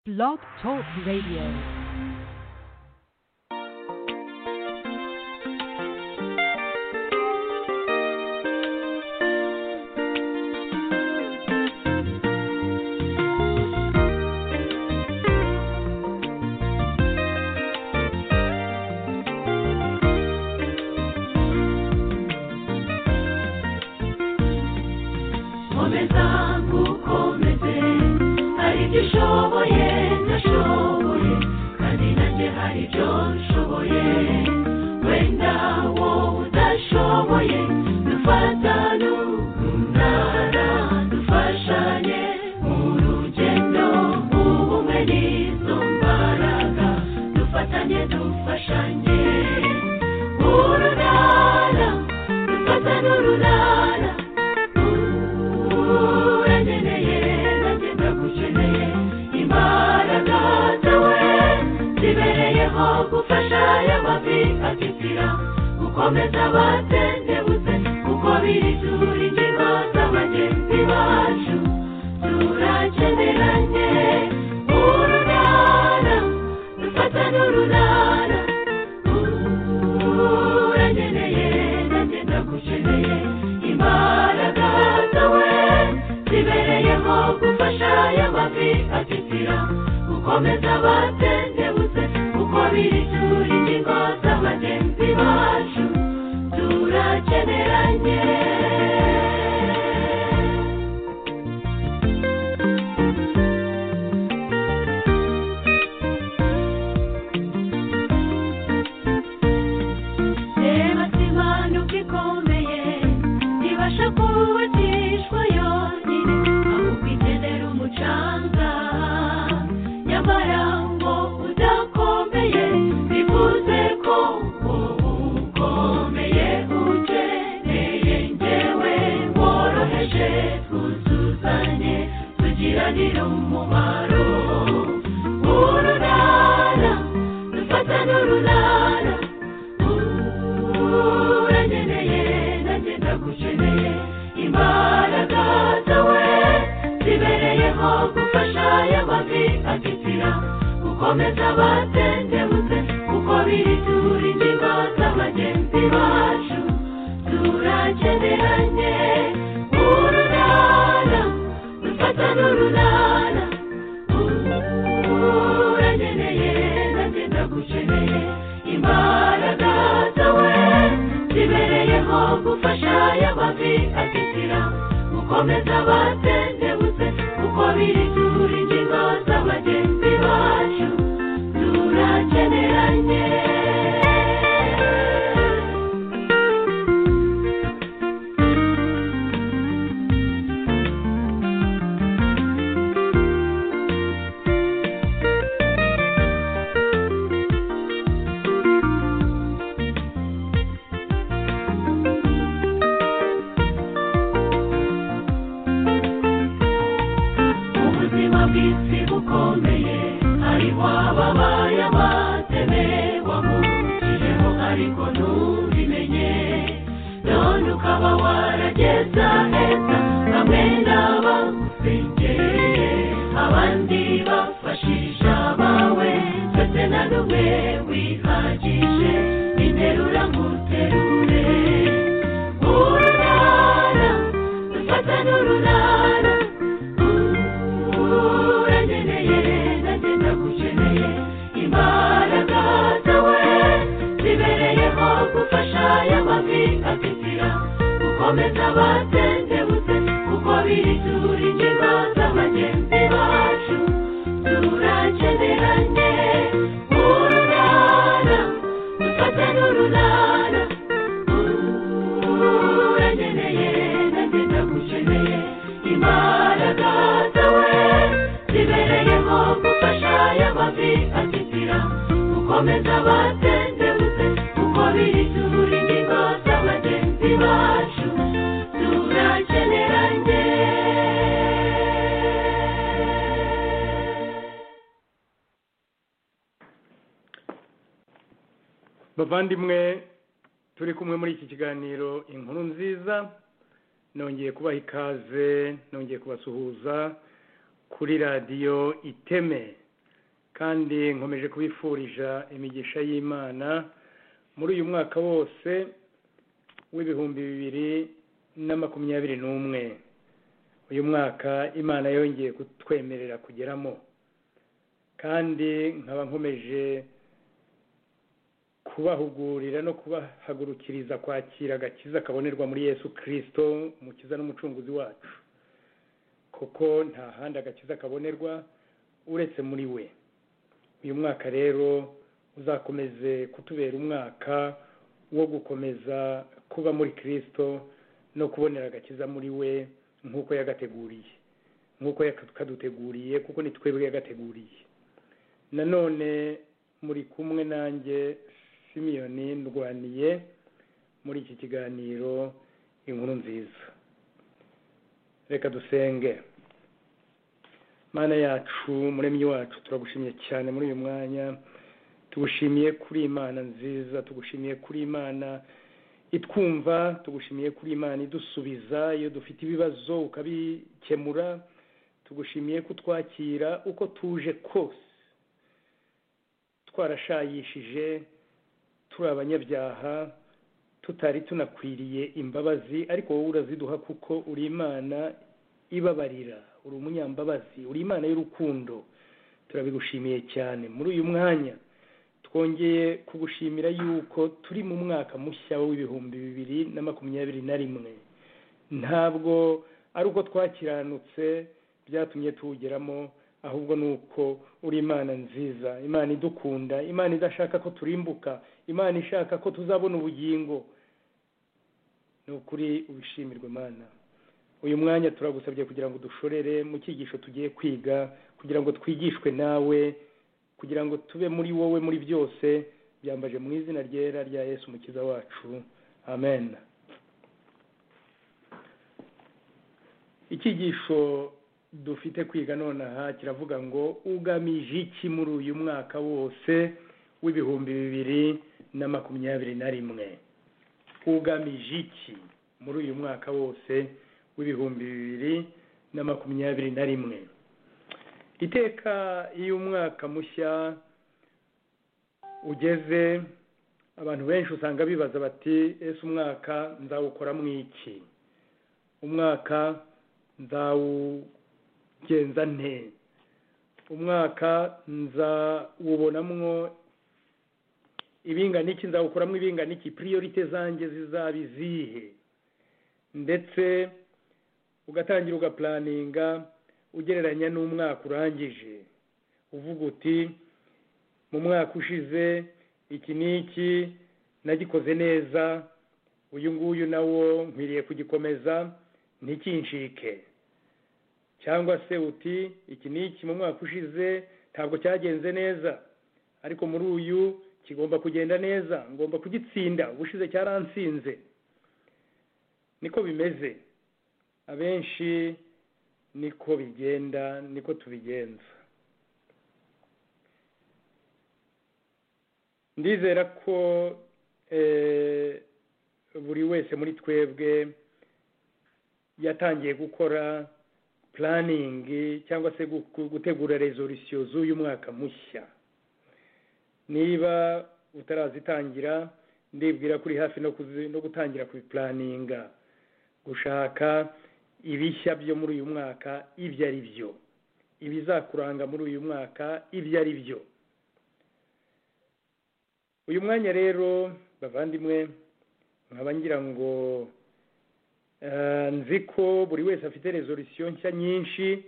Blog Talk Radio. Komezangu komeze hari ibyo ushoboye ntashoboye kandi nanjye hari ibyo nshoboye wenda wowe udashoboye dufatane umunara dufashanye mu rugendo ubumwe n'izo mbaraga dufatanye dufashanye urunara dufatane urunara urankeneye nanjye ndagukeneye imbaraga zawe zibereyeho gufasha aya mavi atitira gukomeza abatendebutse kuko biri turi ingingo za bagenzi bacu turakeneranye urunara dufatane urunara urankeneye nanjye ndagukeneye imbaraga zawe zibereyeho gufasha aya mavi atitira gukomeza abatendebutse kuko biri turi ingingo za bagenzi bacu turakeneranye reba simanuka ikomeye ibasha kubatishwa yonyine aho kwitendera umucanga nyamara ngo udakomeye bivuze ko wowe ukomeye ukeneye njyewe woroheje twuzuzanye tugiranire umumaro urunara dufatane urunara urankeneye nanjye ndagukeneye imbaraga zawe zibereyeho gufasha aya mavi atitira gukomeza abatendebutse kuko biri turi ingingo z'abagenzi bacu turakeneranye urunara dufatane urunara urankeneye nanjye ndagukeneye imbaraga zawe zibereyeho gufasha aya mavi atitira gukomeza abatendebutse kuko biri turi ingingo z'abagenzi bacu turakeneranye ubuzima bw'isi bukomeye hariho ababaye abateme wamukijeho ariko ntubimenye none ukaba warageza heza bamwe n'abagusengereye abandi bafashisha abawe ndetse na n'umwe wihagije interura nguterure urunara dufata n'urunara urankeneye nanjye ndagukeneye imbaraga zawe zibereyeho gufasha aya mavi atitira gukomeza abatendebutse kuko biri turi ingingo z'abagenzi bacu turakeneranye urunara dufate n'urunara urankeneye nanjye ndagukeneye imbaraga zawe zibereyeho gufasha aya mavi atitira gukomeza abatendebutse kuko biri turi ingingo z'abagenzi bacu turakeneranye bavandimwe turi kumwe muri iki kiganiro inkuru nziza nongeye kubaha ikaze nongeye kubasuhuza kuri radiyo iteme kandi nkomeje kubifurija imigisha y'imana muri uyu mwaka wose w'ibihumbi bibiri na makumyabiri n'umwe uyu mwaka imana yongeye kutwemerera kugeramo kandi nkaba nkomeje kubahugurira no kubahagurukiriza kwakira agakiza kabonerwa muri yesu kirisito umukiza n'umucunguzi wacu kuko nta handi agakiza kabonerwa uretse muri we uyu mwaka rero uzakomeze kutubera umwaka wo gukomeza kuba muri kirisito no kubonera agakiza muri we nk'uko yagateguriye nk'uko yakaduteguriye kuko ni twebwe yagateguriye nanone muri kumwe nanjye simiyoni ndwaniye muri iki kiganiro inkuru nziza reka dusenge mana yacu muremyi wacu turagushimiye cyane muri uyu mwanya tugushimiye kuri imana nziza tugushimiye kuri imana itwumva tugushimiye kuri imana idusubiza iyo dufite ibibazo ukabikemura tugushimiye kutwakira uko tuje kose twarashayishije turi abanyabyaha tutari tunakwiriye imbabazi ariko wowe uraziduha kuko uri imana ibabarira uri umunyambabazi uri imana y'urukundo turabigushimiye cyane muri uyu mwanya twongeye kugushimira yuko turi mu mwaka mushya w'ibihumbi bibiri na makumyabiri na rimwe ntabwo ari uko twakiranutse byatumye tuwugeramo ahubwo ni uko uri imana nziza imana idukunda imana idashaka ko turimbuka imana ishaka ko tuzabona ubugingo ni ukuri ubishimirwe imana uyu mwanya turagusabye kugira ngo dushorere mu cyigisho tugiye kwiga kugira ngo twigishwe nawe kugira ngo tube muri wowe muri byose byambaje mu izina ryera rya yesu umukiza wacu amen icyigisho dufite kwiga nonaha kiravuga ngo ugamije iki muri uyu mwaka wose w'ibihumbi bibiri na makumyabiri na rimwe ugamije iki muri uyu mwaka wose w'ibihumbi bibiri na makumyabiri na rimwe iteka iyo umwaka mushya ugeze abantu benshi usanga bibaza bati ese umwaka nzawukora mu iki umwaka nzawugenza nte umwaka nzawubonamwo ibingana iki nzawukoramo ibingana iki piriyorite zanjye zizaba izihe ndetse ugatangira ugapuraninga ugereranya n'umwaka urangije uvuga uti mu mwaka ushize iki n'iki nagikoze neza uyu nguyu nawo nkwiriye kugikomeza ntikinshike cyangwa se uti iki n'iki mu mwaka ushize ntabwo cyagenze neza ariko muri uyu kigomba kugenda neza ngomba kugitsinda ubushize cyaransinze niko bimeze abenshi niko bigenda niko tubigenza ndizera ko buri wese muri twebwe yatangiye gukora puraningi cyangwa se gutegura rezolisiyo z'uyu mwaka mushya niba utarazitangira ndibwira kuri hafi no gutangira kubipuraninga gushaka ibishya byo muri uyu mwaka ibyo ari byo ibizakuranga muri uyu mwaka ibyo ari byo uyu mwanya rero bavandimwe nkaba ngira ngo nzi ko buri wese afite rezolisiyo nshya nyinshi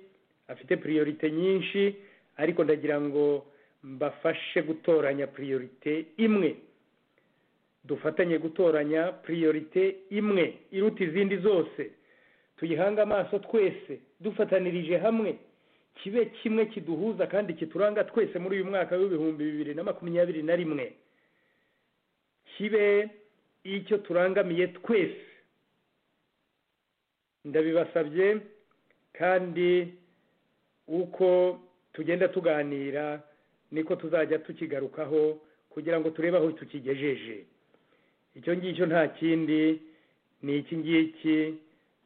afite piriyorite nyinshi ariko ndagira ngo mbafashe gutoranya piriyorite imwe dufatanye gutoranya piriyorite imwe iruta izindi zose tuyihange amaso twese dufatanirije hamwe kibe kimwe kiduhuza kandi kituranga twese muri uyu mwaka w'ibihumbi bibiri na makumyabiri na rimwe kibe icyo turangamiye twese ndabibasabye kandi uko tugenda tuganira niko tuzajya tukigarukaho kugira ngo turebe aho tukigejeje icyo ngicyo nta kindi ni iki ngiki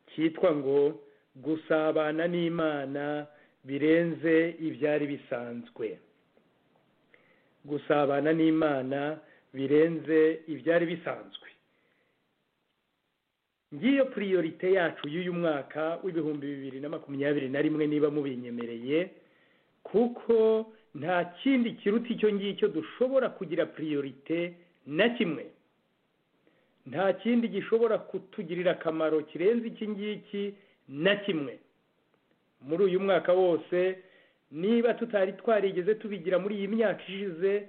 cyitwa ngo gusabana n'imana birenze ibyari bisanzwe gusabana n'imana birenze ibyari bisanzwe ngiyo puriyorite yacu y'uyu mwaka w'ibihumbi bibiri na makumyabiri na rimwe niba mubinyemereye kuko nta kindi kiruta icyo ngicyo dushobora kugira puriyorite na kimwe nta kindi gishobora kutugirira akamaro kirenze iki ngiki na kimwe muri uyu mwaka wose niba tutari twarigeze tubigira muri iyi myaka ishize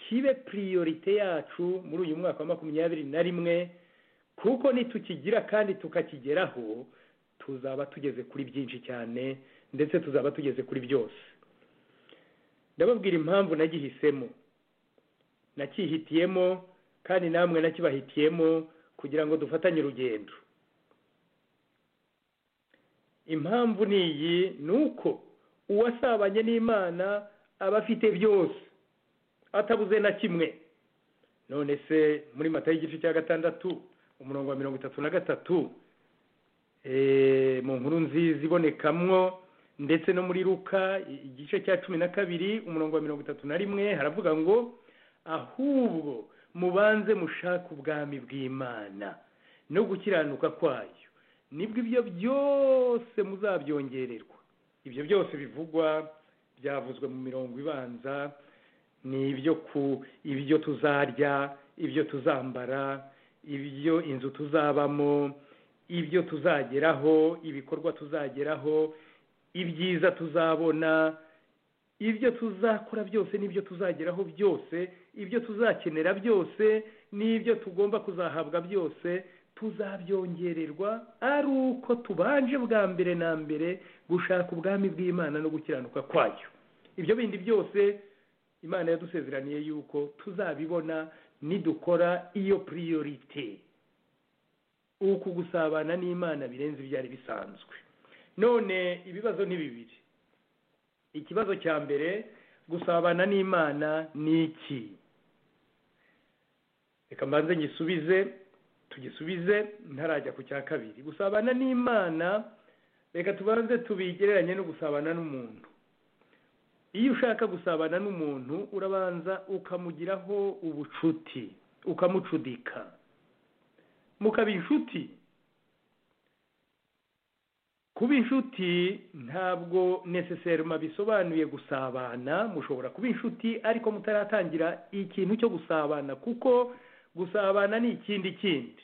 kibe puriyorite yacu muri uyu mwaka wa makumyabiri na rimwe kuko nitukigira kandi tukakigeraho tuzaba tugeze kuri byinshi cyane ndetse tuzaba tugeze kuri byose ndababwira impamvu nagihisemo nakihitiyemo kandi namwe nakibahitiyemo kugira ngo dufatanye urugendo impamvu ni iyi ni uko uwasabanye n'imana aba afite byose atabuze na kimwe none se muri mata y'igice cya gatandatu umurongo wa mirongo itatu na gatatu mu nkuru nziza ibonekamwo ndetse no muri ruka igice cya cumi na kabiri umurongo wa mirongo itatu na rimwe haravuga ngo ahubwo mubanze mushake ubwami bw'imana no gukiranuka kwayo nibwo ibyo byose muzabyongererwa ibyo byose bivugwa byavuzwe mu mirongo ibanza ni ibyo ku ibyo tuzarya ibyo tuzambara ibyo inzu tuzabamo ibyo tuzageraho ibikorwa tuzageraho ibyiza tuzabona ibyo tuzakora byose n'ibyo tuzageraho byose ibyo tuzakenera byose n'ibyo tugomba kuzahabwa byose tuzabyongererwa ari uko tubanje bwa mbere na mbere gushaka ubwami bw'imana no gukiranuka kwayo ibyo bindi byose imana yadusezeraniye yuko tuzabibona nidukora iyo puriyorite uku gusabana n'imana birenze ibyari bisanzwe none ibibazo ni bibiri ikibazo cya mbere gusabana n'imana ni iki reka mbanze ngisubize tugisubize ntarajya ku cya kabiri gusabana n'imana reka tubanze tubigereranye no gusabana n'umuntu iyo ushaka gusabana n'umuntu urabanza ukamugiraho ubucuti ukamucudika mukaba inshuti kuba inshuti ntabwo neseseruma bisobanuye gusabana mushobora kuba inshuti ariko mutaratangira ikintu cyo gusabana kuko gusabana ni ikindi kindi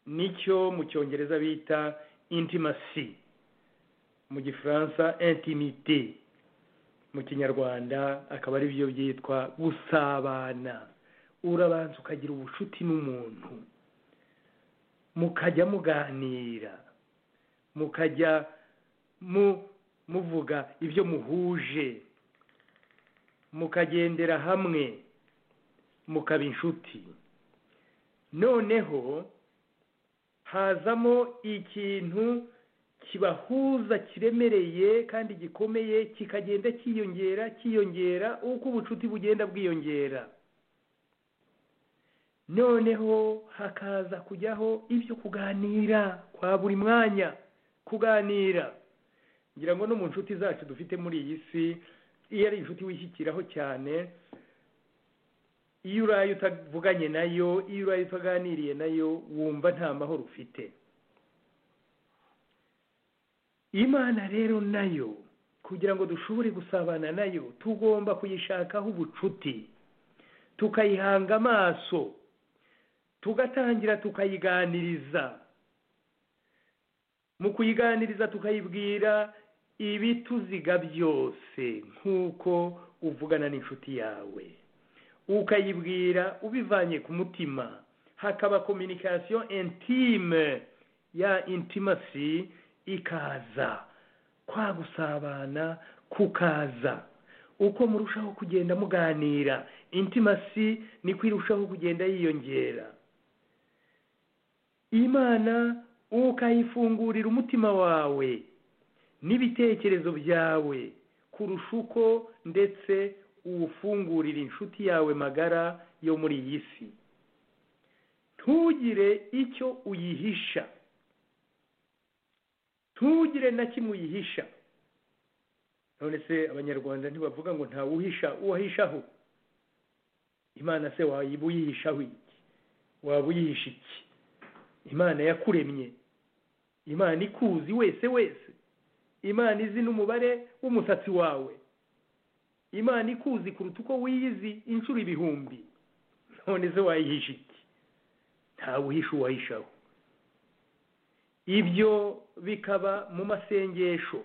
nicyo mu cyongereza bita intimasi mu gifaransa intimite mu kinyarwanda akaba ari byo byitwa gusabana urabanza ukagira ubucuti n'umuntu mukajya muganira mukajya muvuga ibyo muhuje mukagendera hamwe mukaba inshuti noneho hazamo ikintu kibahuza kiremereye kandi gikomeye kikagenda cyiyongera cyiyongera uko ubucuti bugenda bwiyongera noneho hakaza kujyaho ibyo kuganira kwa buri mwanya kuganira ngira ngo no mu nshuti zacu dufite muri iyi si iyo ari inshuti wishyikiraho cyane iyo uraye utavuganye nayo iyo uraye utaganiriye nayo wumva nta mahoro ufite imana rero nayo kugira ngo dushobore gusabana nayo tugomba kuyishakaho ubucuti tukayihanga amaso tugatangira tukayiganiriza mu kuyiganiriza tukayibwira ibituziga byose nk'uko uvugana n'inshuti yawe ukayibwira ubivanye ku mutima hakaba kominikasiyo intime ya intimasi ikaza kwa gusabana kukaza uko murushaho kugenda muganira intimasi ni kwirushaho kugenda yiyongera imana ukayifungurira umutima wawe n'ibitekerezo byawe kurusha uko ndetse uwufungurira inshuti yawe magara yo muri iyi si ntugire icyo uyihisha ntugire na kimwe uyihisha none se abanyarwanda ntibavuga ngo nta wuhisha uwahishaho imana se wayiba uyihishaho iki waba uyihisha iki imana yakuremye imana ikuzi wese wese imana izi n'umubare w'umusatsi wawe imana ikuzi kuruta uko wiyizi inshuro ibihumbi none se wayihisha iki ntawuhisha uwahishaho ibyo bikaba mu masengesho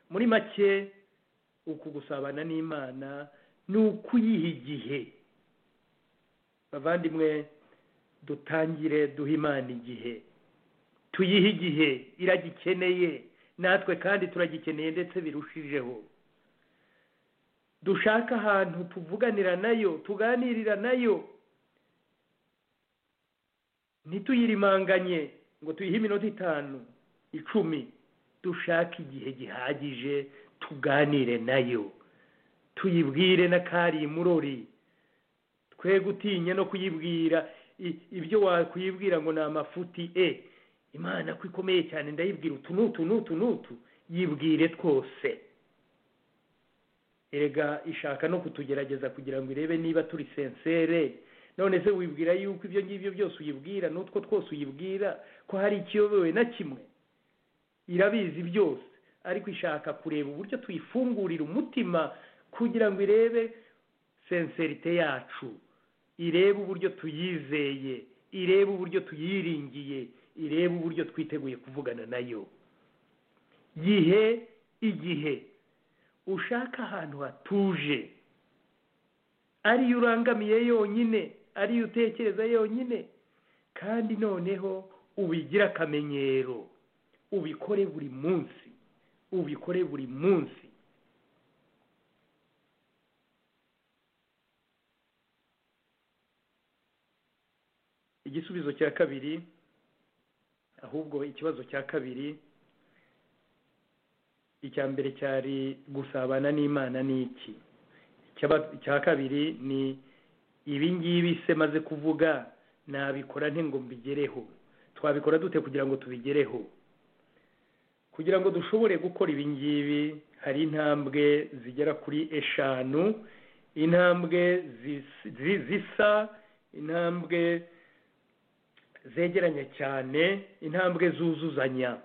muri make uku gusabana n'imana ni ukuyiha igihe bavandimwe dutangire duha imana igihe tuyihe igihe iragikeneye natwe kandi turagikeneye ndetse birushijeho dushaka ahantu tuvuganira nayo tuganirira nayo ntituyirimanganye ngo tuyihe iminota itanu icumi dushake igihe gihagije tuganire nayo tuyibwire n'akari murori twe gutinya no kuyibwira i- ibyo wakuyibwira ngo ni amafuti e imana ko ikomeye cyane ndayibwira utu n'utu n'utu n'utu yibwire twose erega ishaka no kutugerageza kugira ngo irebe niba turi sensere none se wibwira yuko ibyo ngibyo byose uyibwira n'utwo twose uyibwira ko hari ikiyobewe na kimwe irabizi byose ariko ishaka kureba uburyo tuyifungurira umutima kugira ngo irebe senserite yacu irebe uburyo tuyizeye irebe uburyo tuyiringiye irebe uburyo twiteguye kuvugana nayo gihe igihe ushaka ahantu hatuje ariyo urangamiye yonyine ariyo utekereza yonyine kandi noneho ubigira akamenyero ubikore buri munsi ubikore buri munsi igisubizo cya kabiri ahubwo ikibazo cya kabiri icya mbere cyari gusabana n'imana ni iki Icyaba- icya kabiri ni ibi ngibi se maze kuvuga nabikora nte ngo mbigereho twabikora dute kugira ngo tubigereho kugira ngo dushobore gukora ibi ngibi hari intambwe zigera kuri eshanu intambwe zis- zi- zisa intambwe zegeranye cyane intambwe zuzuzanya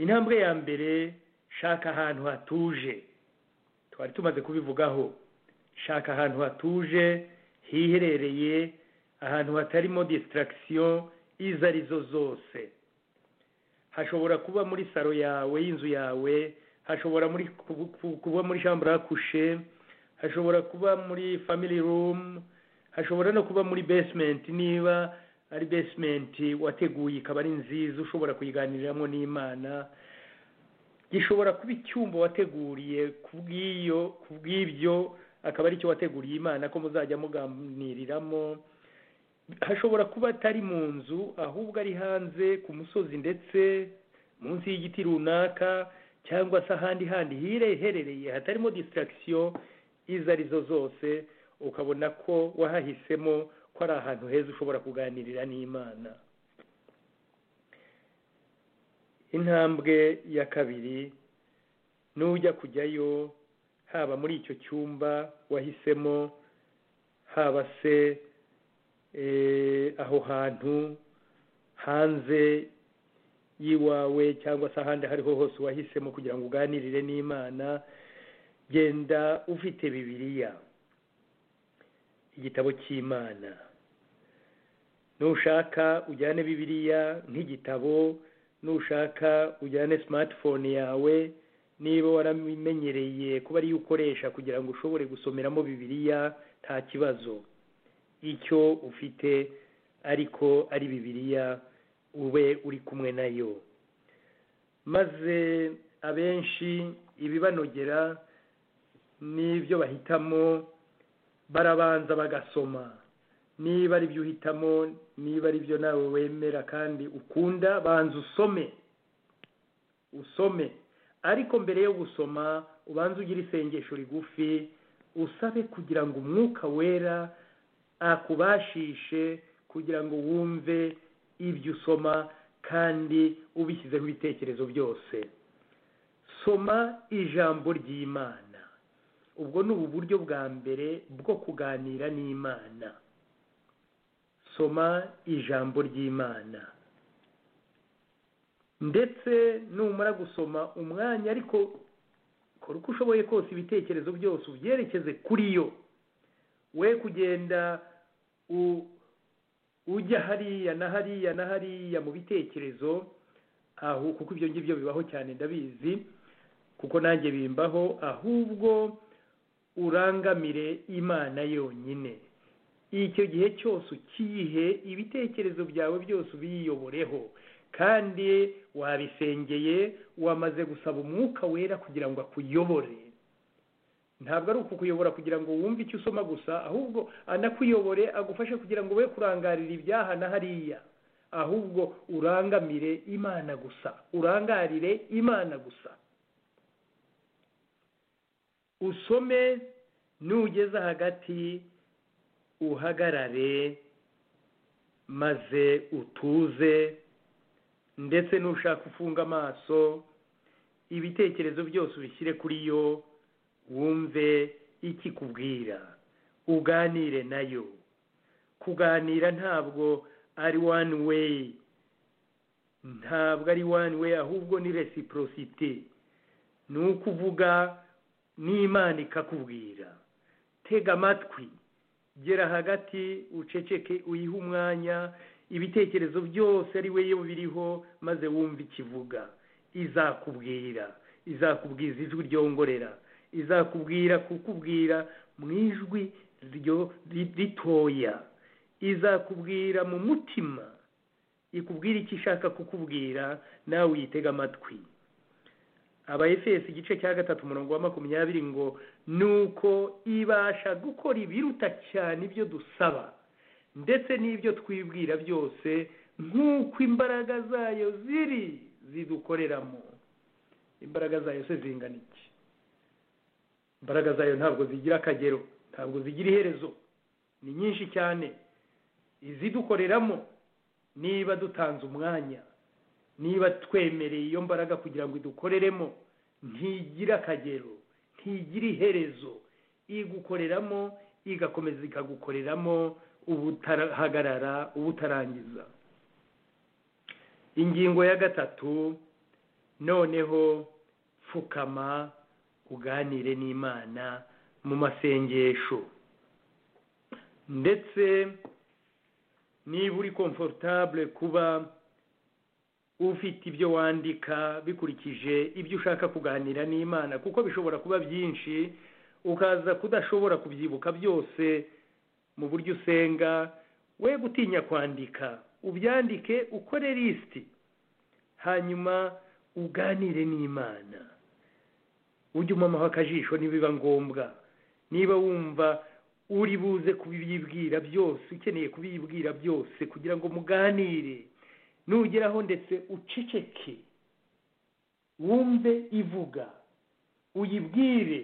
intambwe ya mbere shaka ahantu hatuje twari tumaze kubivugaho shaka ahantu hatuje hiherereye ahantu hatarimo distraction izo arizo zose hashobora kuba muri saro yawe y'inzu yawe hashobora muri kubu- kubu- kuba muri chambre à coucher hashobora kuba muri family room hashobora no kuba muri basement niba ari basement wateguye ikaba ari nziza ushobora kuyiganiriramo n'imana gishobora kuba icyumba wateguriye kubw'iyo kubw'ibyo akaba ari cyo wateguriye imana ko muzajya muganiriramo hashobora kuba atari mu nzu ahubwo ari hanze ku musozi ndetse munsi y'igiti runaka cyangwa se ahandi handi hireherereye hatarimo distraction izo arizo zose ukabona ko wahahisemo ko ari ahantu heza ushobora kuganirira n'imana intambwe ya kabiri n'ujya kujyayo haba muri icyo cyumba wahisemo haba se eh, aho hantu hanze y'iwawe cyangwa se ahandi aho ariho hose wahisemo kugira ngo uganirire n'imana genda ufite bibiliya igitabo cy'imana nushaka ujyane bibiliya nk'igitabo nushaka ujyane smartphone yawe niba waramenyereye kuba ariyo ukoresha kugira ngo ushobore gusomeramo bibiliya nta kibazo icyo ufite ariko ari bibiliya ube uri kumwe nayo maze abenshi ibibanogera n'ibyo bahitamo barabanza bagasoma niba ari byo uhitamo niba ari byo nawe wemera kandi ukunda banza usome usome ariko mbere yo gusoma ubanze ugire isengesho rigufi usabe kugira ngo umwuka wera akubashishe kugira ngo wumve ibyo usoma kandi ubishyizeho ibitekerezo byose soma ijambo ry'imana ubwo ni ubu buryo bwa mbere bwo kuganira n'imana soma ijambo ry'imana ndetse numara gusoma umwanya ariko kora uko ushoboye kose ibitekerezo byose ubyerekeze kuri yo we kugenda u- ujya hariya na hariya na hariya mu bitekerezo aho kuko ibyo ngibyo bibaho cyane ndabizi kuko nanjye bimbaho ahubwo urangamire imana yonyine icyo gihe cyose ukiyihe ibitekerezo byawe byose ubiyoboreho kandi wabisengeye wamaze gusaba umwuka wera kugira ngo akuyobore ntabwo ari ukukuyobora kugira ngo wumve icyo usoma gusa ahubwo anakuyobore agufashe kugira ngo we kurangarira ibyaha na hariya ahubwo urangamire imana gusa urangarire imana gusa usome nugeze hagati uhagarare maze utuze ndetse nushaka ufunga amaso ibitekerezo byose ubishyire kuri yo wumve ikikubwira uganire nayo kuganira ntabwo ari one way ntabwo ari one way ahubwo ni reciprocity ni ukuvuga n'imana ikakubwira tega amatwi gera hagati uceceke uyihe umwanya ibitekerezo byose ari we yo biriho maze wumve ikivuga izakubwira izakubwiza ijwi ryongorera izakubwira kukubwira mu ijwi ryo- ri- ritoya izakubwira mu mutima ikubwira icyo ishaka kukubwira nawe uyitega amatwi abayefesi igice cya gatatu umurongo wa makumyabiri ngo nuko ibasha gukora ibiruta cyane ibyo dusaba ndetse n'ibyo twibwira byose nk'uko imbaraga zayo ziri zidukoreramo imbaraga zayo se zingana iki imbaraga zayo ntabwo zigira akagero ntabwo zigira iherezo ni nyinshi cyane izidukoreramo niba dutanze umwanya niba twemereye iyo mbaraga kugira ngo idukoreremo ntigira akagero ntigira iherezo igukoreramo igakomeza ikagukoreramo ubutahagarara ubutarangiza ingingo ya gatatu noneho pfukama uganire n'imana mu masengesho ndetse niba uri komfortable kuba ufite ibyo wandika bikurikije ibyo ushaka kuganira n'imana kuko bishobora kuba byinshi ukaza kudashobora kubyibuka byose mu buryo usenga we gutinya kwandika ubyandike ukore lisiti hanyuma uganire n'imana ujye umamaho akajisho nibiba ngombwa niba wumva uri buze kubibwira byose ukeneye kubibwira byose kugira ngo muganire nugeraho ndetse uceceke wumve ivuga uyibwire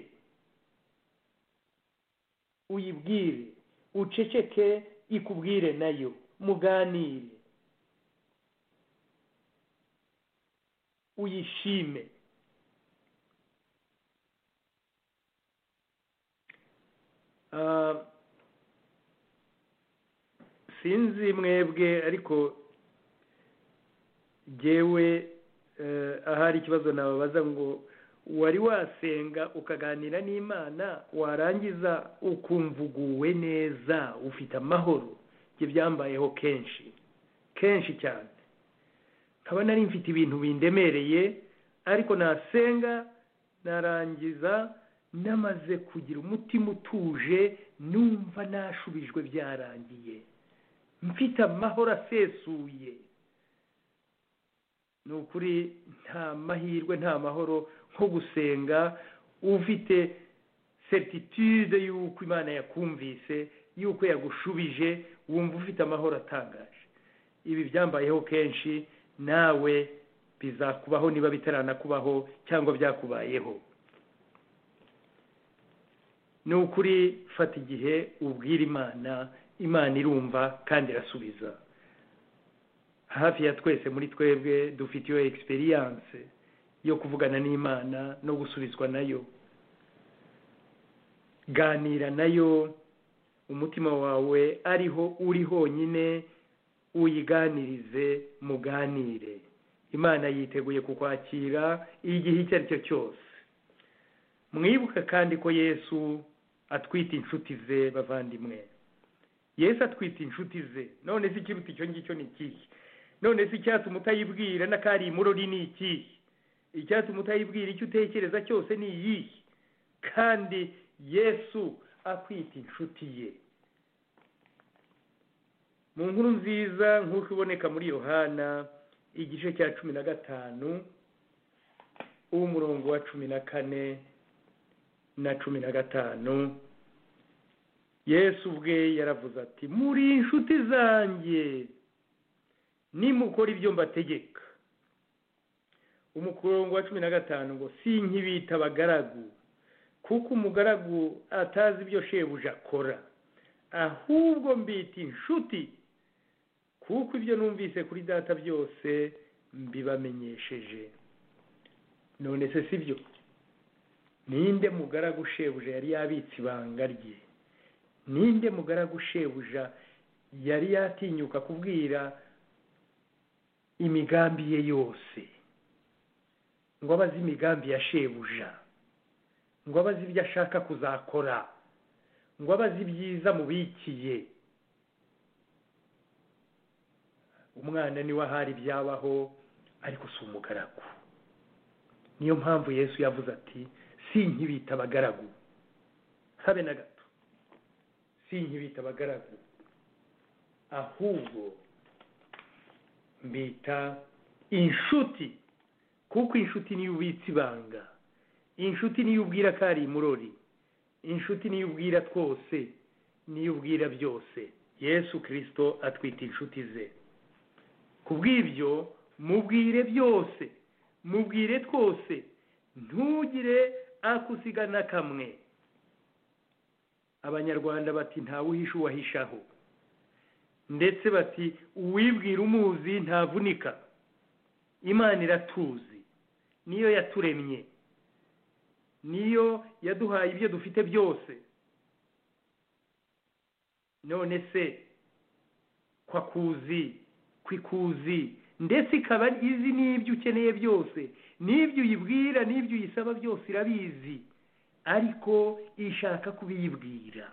uyibwire uceceke ikubwire nayo muganire uyishime Ah, sinzi mwebwe ariko jyewe eh, ahari ikibazo nababaza ngo wari wasenga ukaganira n'imana warangiza ukumva uguwe neza ufite amahoro ibyo byambayeho kenshi kenshi cyane nkaba nari mfite ibintu bindemereye ariko nasenga narangiza namaze kugira umutima utuje numva nashubijwe byarangiye mfite amahoro asesuye ni ukuri nta mahirwe nta mahoro nko gusenga ufite certitude y'uko imana yakumvise y'uko yagushubije wumva ufite amahoro atangaje ibi byambayeho kenshi nawe bizakubaho niba bitaranakubaho cyangwa byakubayeho ni ukuri fata igihe ubwira imana imana irumva kandi irasubiza hafi ya twese muri twebwe dufite iyo egisperiyanse yo kuvugana n'imana no gusubizwa nayo ganira nayo umutima wawe ariho uri honyine uyiganirize muganire imana yiteguye kukwakira igihe icyo ari cyo cyose mwibuke kandi ko yesu atwite inshuti ze bavandimwe yesu atwite inshuti ze none se ikiruta icyo ngicyo ni ikihe none se icyatuma utayibwira n'akari imurori ni ikihe icyatuma utayibwira icyo utekereza cyose ni iyihe kandi yesu akwita inshuti ye mu nkuru nziza nk'uko iboneka muri yohana igice cya cumi na gatanu uw'umurongo wa cumi na kane na cumi na gatanu yesu ubwe yaravuze ati muri inshuti zanjye nimukora ibyo mbategeka umurongo wa cumi na gatanu ngo si nk'ibita abagaragu kuko umugaragu atazi ibyo shebuja akora ahubwo mbita inshuti kuko ibyo numvise kuri data byose mbibamenyesheje none se si byo ninde mugaragu shebuja yari yabitse ibanga rye ninde mugaragu shebuja yari yatinyuka kubwira imigambi ye yose ngo abaze imigambi ya shebuja ngo abaze ibyo ashaka kuzakora ngo abaze ibyiza mubikiye umwana niwe ahari ibyabaho ariko si umugaragu niyo mpamvu yesu yavuze ati si nk'ibita abagaragu habe na gato si nk'ibita abagaragu ahubwo mbita inshuti kuko inshuti niyo ubitse ibanga inshuti niyo ubwira ko ari imurori inshuti niyo ubwira twose niyo ubwira byose yesu kirisito atwite inshuti ze ku bw'ibyo mubwire byose mubwire twose ntugire akusiga na kamwe abanyarwanda bati ntawe uhisha uwahishaho ndetse bati uwibwira umuzi ntavunika imana iratuzi niyo yaturemye niyo yaduhaye ibyo dufite byose none se kwakuzi kwikuzi ndetse ikaba izi n'ibyo ukeneye byose n'ibyo uyibwira n'ibyo uyisaba byose irabizi ariko ishaka kubiyibwira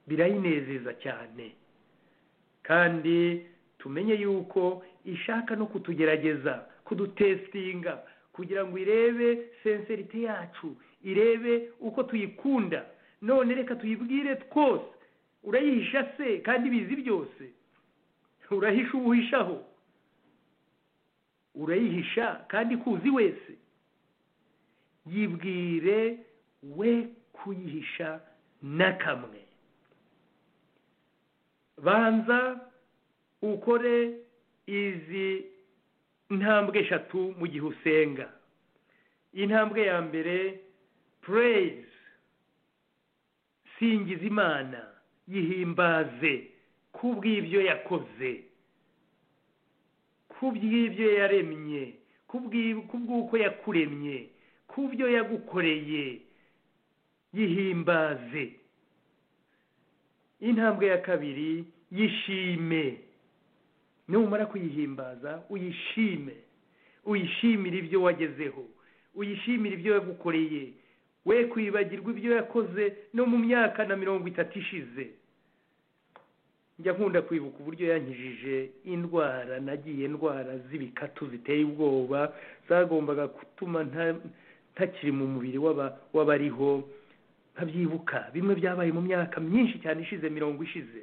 birayinezeza cyane kandi tumenye yuko ishaka no kutugerageza kudutesitinga kugira ngo irebe senserite yacu irebe uko tuyikunda none reka tuyibwire twose urayihisha se kandi ibizi byose urahisha uwuhishaho urayihisha kandi kuzi wese yibwire we kuyihisha na kamwe banza ukore izi intambwe eshatu mu gihe usenga intambwe ya mbere pureyizi singiza imana yihimbaze ku bw'ibyo yakoze ku bw'ibyo yaremye ku bw'uko yakuremye ku byo yagukoreye yihimbaze intambwe ya kabiri yishime numara kuyihimbaza uyishime uyishimire ibyo wagezeho uyishimire ibyo yagukoreye we kwibagirwa ibyo yakoze no mu myaka na mirongo itatu ishize njya nkunda kwibuka uburyo yankijije indwara nagiye indwara z'ibikatu ziteye ubwoba zagombaga gutuma ntakiri mu mubiri w'abariho nkabyibuka bimwe byabaye mu myaka myinshi cyane ishize mirongo ishize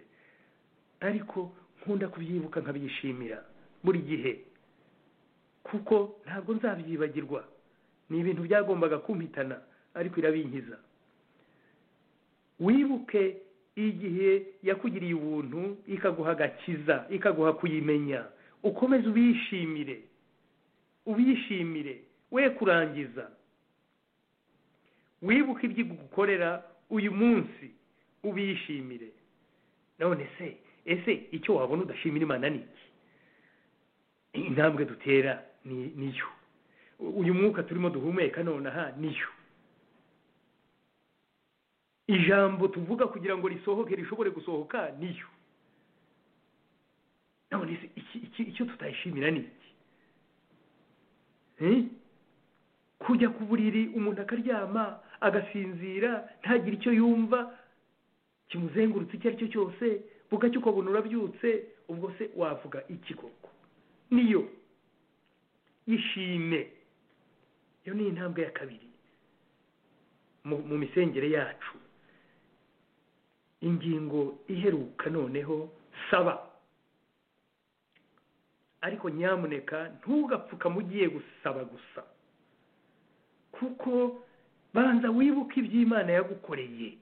ariko nkunda kubyibuka nkabyishimira buri gihe kuko ntabwo nzabyibagirwa ni ibintu byagombaga kumpitana ariko irabinkiza wibuke igihe yakugiriye ubuntu ikaguha agakiza ikaguha kuyimenya ukomeze ubishimire ubishimire we kurangiza wibuke ibyo igukorera uyu munsi ubishimire none se ese icyo wabona udashimira imana ni iki intambwe dutera ni yo uyu mwuka turimo duhumeka nonaha niyo ijambo tuvuga kugira ngo risohoke rishobore gusohoka niyo none se iki- iki- icyo tutayishimira ni iki Eh? kujya ku buriri umuntu akaryama agasinzira ntagire icyo yumva kimuzengurutse icyo ari cyo cyose bugacya uko buntu urabyutse ubwo se wavuga iki koko niyo ishime iyo ni intambwe ya kabiri mu mu misengere yacu ingingo iheruka noneho saba ariko nyamuneka ntugapfukame ugiye gusaba gusa kuko banza wibuke iby'imana yagukoreye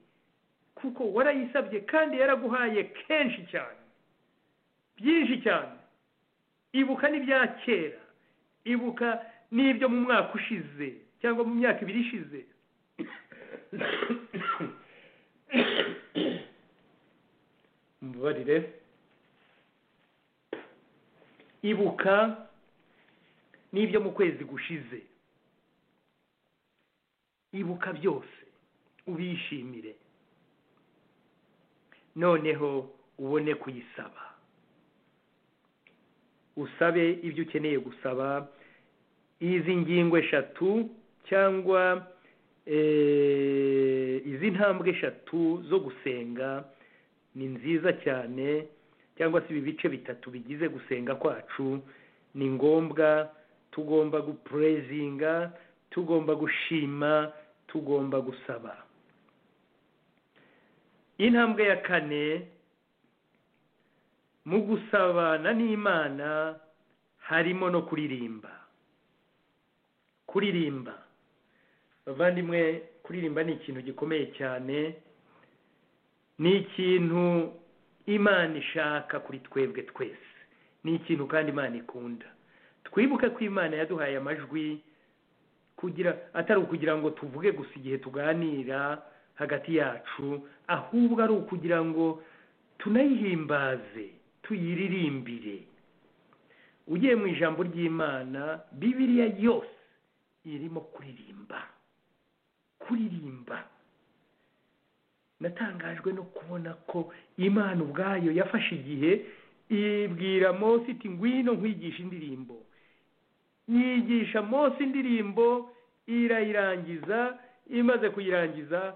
kuko warayisabye kandi yaraguhaye kenshi cyane byinshi cyane ibuka n'ibya kera ibuka n'ibyo mu mwaka ushize cyangwa mu myaka ibiri ishize mubabarire ibuka n'ibyo mu kwezi gushize ibuka byose ubishimire noneho ubone kuyisaba usabe ibyo ukeneye gusaba izi ngingo eshatu cyangwa eh, izi ntambwe eshatu zo gusenga ni nziza cyane cyangwa se ibi bice bitatu bigize gusenga kwacu ni ngombwa tugomba gupurezinga tugomba gushima tugomba gusaba intambwe ya kane mu gusabana n'imana harimo no kuririmba kuririmba bavandimwe kuririmba ni ikintu gikomeye cyane ni ikintu imana ishaka kuri twebwe twese ni ikintu kandi imana ikunda twibuke ko imana yaduhaye amajwi kugira atari ukugira ngo tuvuge gusa igihe tuganira hagati yacu ahubwo ari ukugira ngo tunayihimbaze tuyiririmbire ugiye mu ijambo ry'imana bibiriya yose irimo kuririmba kuririmba natangajwe no kubona ko imana ubwayo yafashe igihe ibwira mose iti ngwino nkwigisha indirimbo yigisha mose indirimbo irayirangiza imaze kuyirangiza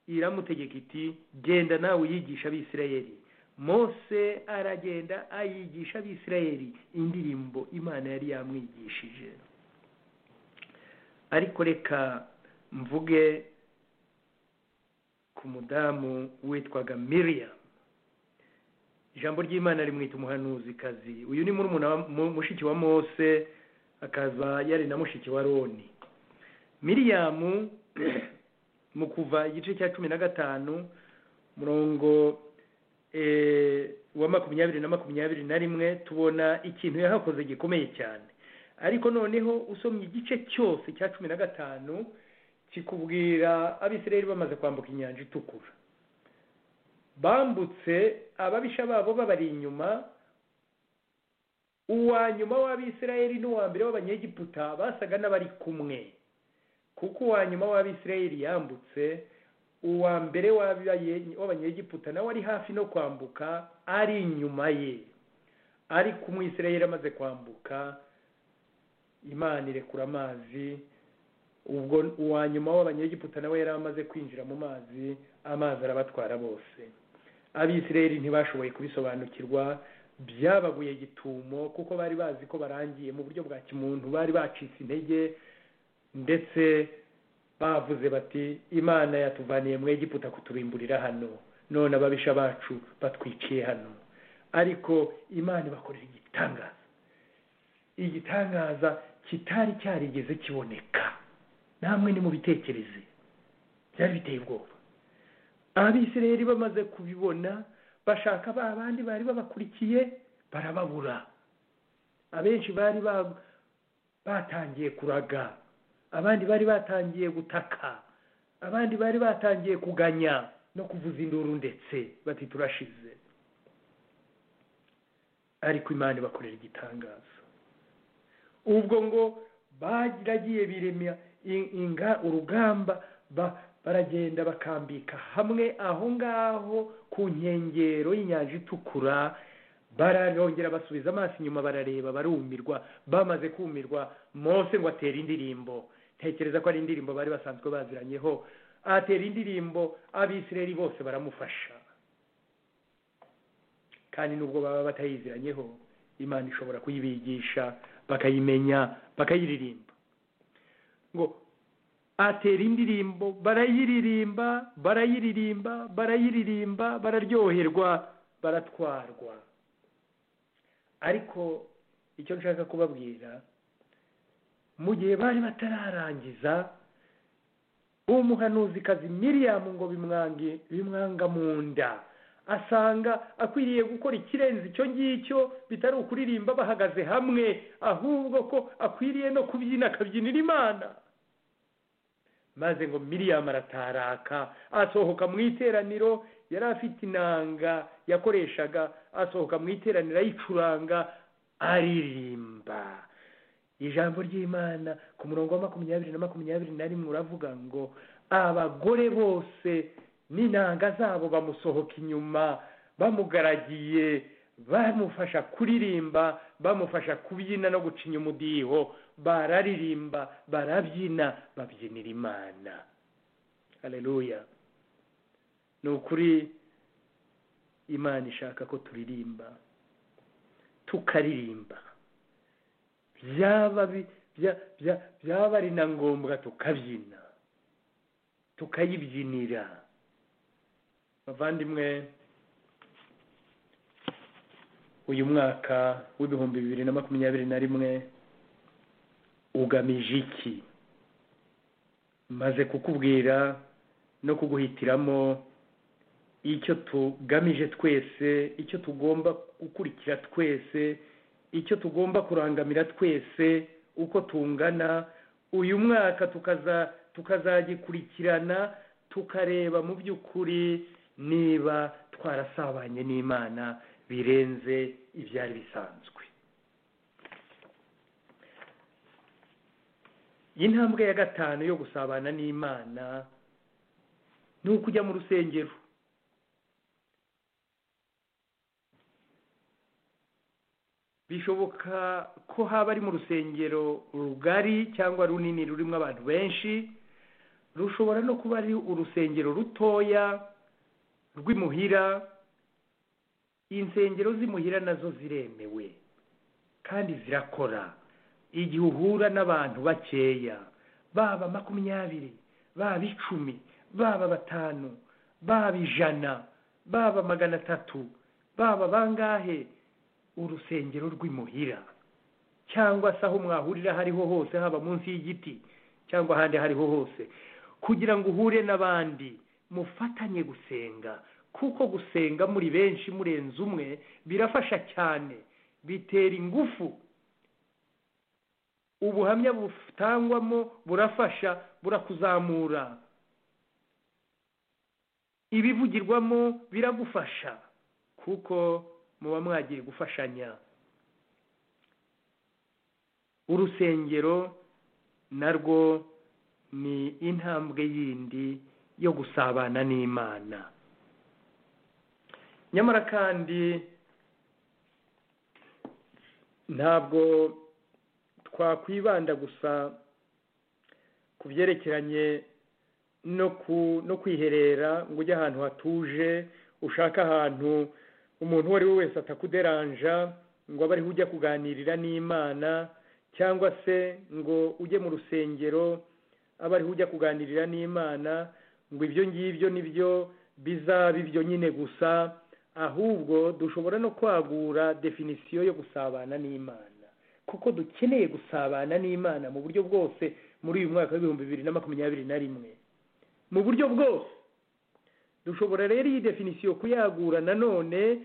iramutegeka iti genda nawe uyigisha abisirayeli mose aragenda ayigisha abisirayeli indirimbo imana yari yamwigishije ariko reka mvuge ku mudamu witwaga miriam ijambo ry'imana rimwita umuhanuzikazi uyu ni murumuna wa- mu- mushiki wa mose akaba yari na mushiki wa roni miriam mu kuva igice cya cumi na gatanu murongo eh, wa makumyabiri na makumyabiri na rimwe tubona ikintu yahakoze gikomeye cyane ariko noneho usomye igice cyose cya cumi na gatanu kikubwira abisirayeli bamaze kwambuka inyanja itukura bambutse ababisha babo babari inyuma uwa nyuma w'abisirayeli n'uwa mbere w'abanyegiputa basaga n'abari kumwe kuko uwa nyuma w'abisirayeli yambutse uwa mbere w'abaye- w'abanyegiputa nawe ari hafi no kwambuka ari inyuma ye ariko umwisirayeli amaze kwambuka imana irekura amazi ubwo uwa nyuma w'abanyegiputa nawe yari amaze kwinjira mu mazi amazi arabatwara bose abisirayeli ntibashoboye kubisobanukirwa byabaguye gitumo kuko bari bazi ko barangiye mu buryo bwa kimuntu bari bacitse intege ndetse bavuze bati imana yatuvaniye mu egiputa kuturimburira hano none ababisha bacu batwiciye hano ariko imana ibakorera igitangaza igitangaza kitari cyarigeze kiboneka namwe nimubitekereze byari biteye ubwoba abisirayeli bamaze kubibona bashaka ba bandi bari babakurikiye barababura abenshi bari ba- batangiye kuraga abandi bari batangiye gutaka abandi bari batangiye kuganya no kuvuza induru ndetse bati turashize ariko imana ibakorera igitangaza ubwo ngo baragiye biremera inga urugamba baragenda bakambika hamwe aho ngaho ku nkengero y'inyanja itukura bararongera basubiza amaso inyuma barareba barumirwa bamaze kumirwa mose ngo atere indirimbo ntekereza ko ari indirimbo bari basanzwe baziranyeho atera indirimbo abisireri bose baramufasha kandi nubwo baba batayiziranyeho imana ishobora kuyibigisha bakayimenya bakayiririmba ngo atera indirimbo barayiririmba barayiririmba barayiririmba bararyoherwa baratwarwa ariko icyo nshaka kubabwira mu gihe bari batararangiza umuhanuzi kazi miriyamu ngo bimwanga mu nda asanga akwiriye gukora ikirenze icyo ngicyo bitari ukuririmba bahagaze hamwe ahubwo ko akwiriye no kubyina akabyinira imana maze ngo miriyamu arataraka asohoka mu iteraniro yari afite inanga yakoreshaga asohoka mu iteraniro ayicuranga aririmba ijambo ry'imana ku murongo wa makumyabiri na makumyabiri na rimwe uravuga ngo abagore bose n'inanga zabo bamusohoka inyuma bamugaragiye bamufasha kuririmba bamufasha kubyina no gucinya umudiho bararirimba barabyina babyinira imana hareruya ni ukuri imana ishaka ko turirimba tukaririmba byaba ari na ngombwa tukabyina tukayibyinira bavandimwe uyu mwaka w'ibihumbi bibiri na makumyabiri na rimwe ugamije iki maze kukubwira no kuguhitiramo icyo tugamije twese icyo tugomba gukurikira twese icyo tugomba kurangamira twese uko tungana uyu mwaka tukazagikurikirana tukareba mu by'ukuri niba twarasabanye n'imana birenze ibyari bisanzwe intambwe ya gatanu yo gusabana n'imana ni ukujya mu rusengero bishoboka ko haba ari mu rusengero rugari cyangwa runini rurimo abantu benshi rushobora no kuba ari urusengero rutoya rw'imuhira insengero z'imuhira nazo ziremewe kandi zirakora igihe uhura n'abantu bakeya baba makumyabiri baba icumi baba batanu baba ijana baba magana atatu baba bangahe urusengero rw'imuhira cyangwa se aho mwahurira hariho hose haba munsi y'igiti cyangwa ahandi hariho hose kugira ngo uhure n'abandi mufatanye gusenga kuko gusenga muri benshi murenze umwe birafasha cyane bitera ingufu ubuhamya butangwamo burafasha burakuzamura ibivugirwamo biragufasha kuko muba mwagiye gufashanya urusengero narwo ni intambwe yindi yo gusabana n'imana nyamara kandi ntabwo twakwibanda gusa ku byerekeranye no kwiherera ngo ujye ahantu hatuje ushake ahantu umuntu uwo ari we wese atakuderanja ngo abe ariho ujya kuganirira n'imana cyangwa se ngo ujye mu rusengero abe ariho ujya kuganirira n'imana ngo ibyo ngibyo nibyo bizaba ibyo nyine gusa ahubwo dushobora no kwagura definisiyo yo gusabana n'imana kuko dukeneye gusabana n'imana mu buryo bwose muri uyu mwaka w'ibihumbi bibiri na makumyabiri na rimwe mu buryo bwose dushobora rero iyi definisiyo kuyagura nanone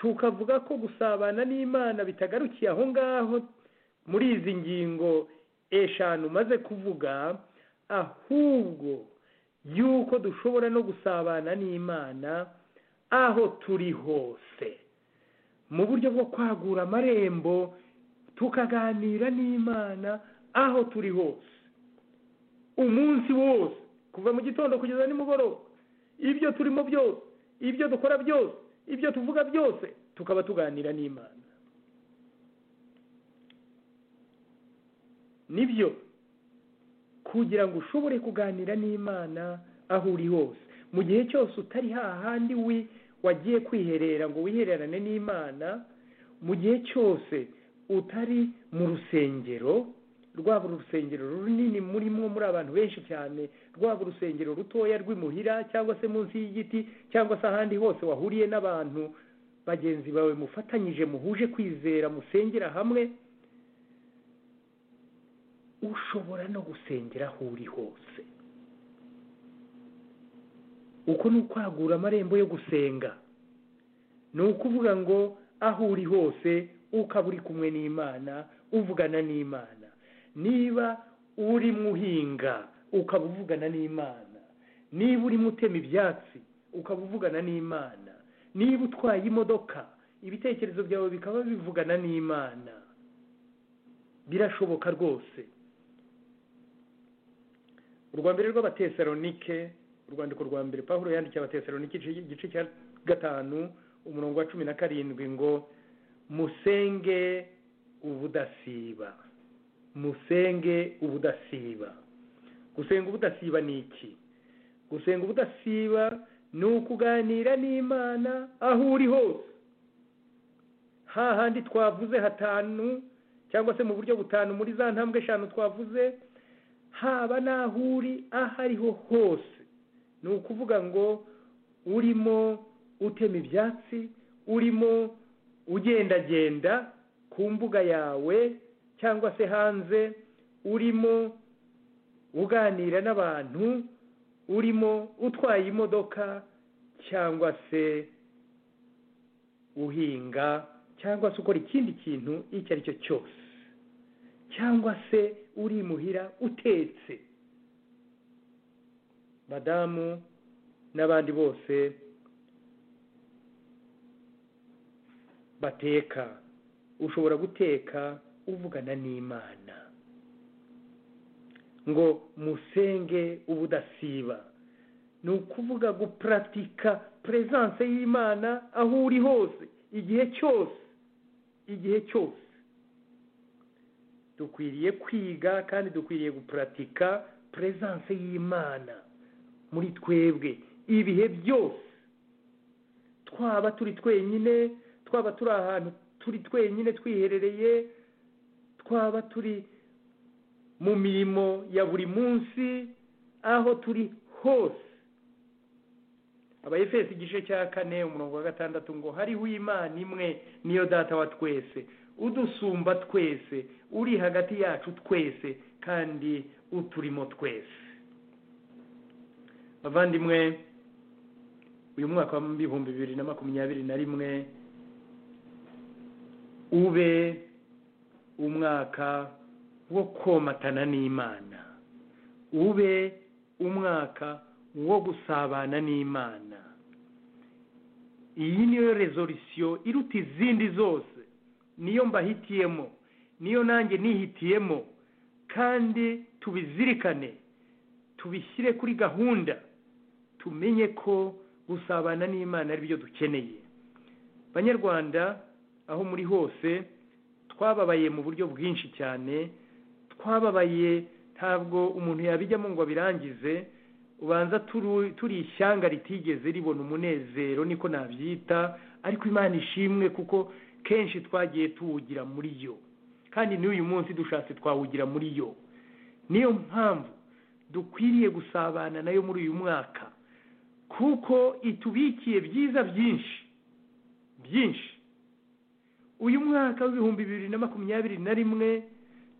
tukavuga ko gusabana n'imana bitagarukiye aho ngaho muri izi ngingo eshanu maze kuvuga ahubwo y'uko dushobora no gusabana n'imana aho turi hose mu buryo bwo kwagura amarembo tukaganira n'imana aho turi hose umunsi wose kuva mu gitondo kugeza nimugoroba ibyo turimo byose ibyo dukora byose ibyo tuvuga byose tukaba tuganira n'imana nibyo kugira ngo ushobore kuganira n'imana aho uri hose mu gihe cyose utari hahandi wi wagiye kwiherera ngo wihererane n'imana mu gihe cyose utari mu rusengero rwaba urusengero runini murimo muri abantu benshi cyane rwaba urusengero rutoya rw'imuhira cyangwa se munsi y'igiti cyangwa se ahandi hose wahuriye n'abantu bagenzi bawe mufatanyije muhuje kwizera musengera hamwe ushobora no gusengera aho uri hose uko ni ukwagura amarembo yo gusenga ni ukuvuga ngo aho uri hose ukaba uri kumwe n'imana uvugana n'imana niba urimo uhinga ukaba uvugana n'imana niba urimo utema ibyatsi ukaba uvugana n'imana niba utwaye imodoka ibitekerezo byawe bikaba bivugana n'imana birashoboka rwose urwa mbere rw'abatesalonike urwandiko rwa mbere paul yandikiye abatesalonike igice cya gatanu umurongo wa cumi na karindwi ngo musenge ubudasiba musenge ubudasiba gusenga ubudasiba ni iki gusenga ubudasiba ni ukuganira n'imana aho uri hose hahandi twavuze hatanu cyangwa se mu buryo butanu muri za ntambwe eshanu twavuze haba n'aho uri aho ariho hose ni ukuvuga ngo urimo utema ibyatsi urimo ugendagenda ku mbuga yawe cyangwa se hanze urimo uganira n'abantu urimo utwaye imodoka cyangwa se uhinga cyangwa se ukora ikindi kintu icyo ari cyo cyose cyangwa se urimuhira utetse madamu n'abandi bose bateka ushobora guteka uvugana n'imana ngo musenge ubudasiba ni ukuvuga gupuratika peresanse y'imana aho uri hose igihe cyose igihe cyose dukwiriye kwiga kandi dukwiriye gupuratika peresanse y'imana muri twebwe ibihe byose twaba turi twenyine twaba turi ahantu turi twenyine twiherereye twaba turi mu mirimo ya buri munsi aho turi hose abayefesi igice cya kane umurongo wa gatandatu ngo hariho imana imwe niyo data wa twese udusumba twese uri hagati yacu twese kandi uturimo twese bavandimwe uyu mwaka w'ibihumbi bibiri na makumyabiri na rimwe ube umwaka wo komatana n'imana ube umwaka wo gusabana n'imana iyi niyo rezolisiyo iruta izindi zose niyo mbahitiyemo niyo nanjye nihitiyemo kandi tubizirikane tubishyire kuri gahunda tumenye ko gusabana n'imana ari byo dukeneye banyarwanda aho muri hose twababaye mu buryo bwinshi cyane twababaye ntabwo umuntu yabijyamo ngo abirangize ubanza turi ishyanga ritigeze ribona umunezero niko nabyita ariko imana ishimwe kuko kenshi twagiye tuwugira muri yo kandi n'uyu munsi dushatse twawugira muri yo niyo mpamvu dukwiriye gusabana nayo muri uyu mwaka kuko itubikiye byiza byinshi byinshi uyu mwaka w'ibihumbi bibiri na makumyabiri na rimwe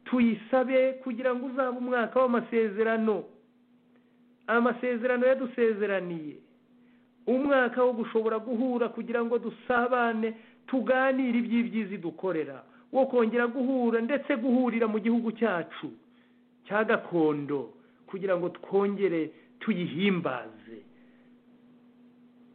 tuyisabe kugira ngo uzabe umwaka w'amasezerano amasezerano yadusezeraniye umwaka wo gushobora guhura kugira ngo dusabane tuganire iby'ibyizi dukorera wo kongera guhura ndetse guhurira mu gihugu cyacu cya gakondo kugira ngo twongere tuyihimbaze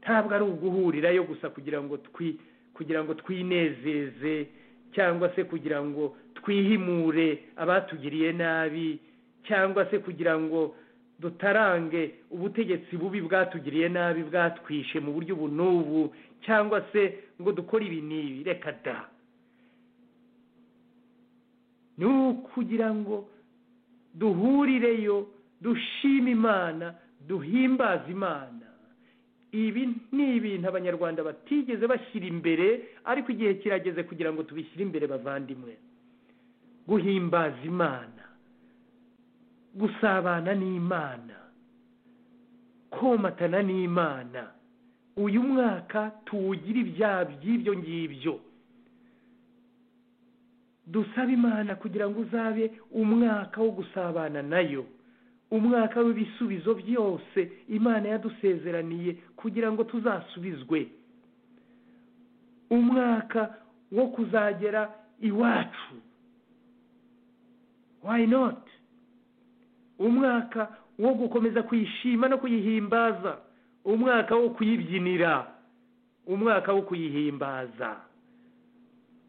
ntabwo ari uguhurirayo gusa kugira ngo twi kugira ngo twinezeze cyangwa se kugira ngo twihimure abatugiriye nabi cyangwa se kugira ngo dutarange ubutegetsi bubi bwatugiriye nabi bwatwishe mu buryo ubu n'ubu cyangwa se ngo dukore ibi n'ibi reka da ni ukugira ngo duhurireyo dushima imana duhimbaze imana ibi ni ibintu abanyarwanda batigeze bashyira imbere ariko igihe kirageze kugira ngo tubishyire imbere bavandimwe guhimbaza imana gusabana n'imana komatana n'imana uyu mwaka tuwugira ibyaha by'ibyo ngibyo dusaba imana kugira ngo uzabe umwaka wo gusabana nayo umwaka w'ibisubizo byose imana yadusezeraniye kugira ngo tuzasubizwe umwaka wo kuzagera iwacu why not umwaka wo gukomeza kuyishima no kuyihimbaza umwaka wo kuyibyinira umwaka wo kuyihimbaza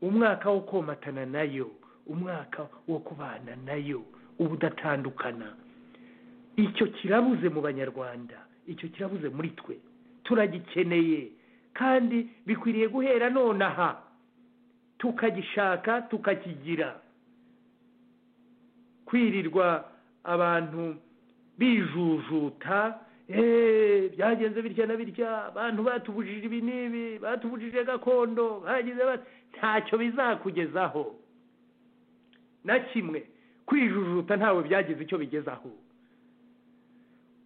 umwaka wo komatana nayo umwaka wo kubana nayo ubudatandukana icyo kirabuze mu banyarwanda icyo kirabuze muri twe turagikeneye kandi bikwiriye guhera nonaha tukagishaka tukakigira kwirirwa abantu bijujuta byagenze bitya na bitya abantu batubujije ibi n'ibi batubujije gakondo bagize ntacyo bizakugezaho na kimwe kwijujuta ntawe byagize icyo bigezaho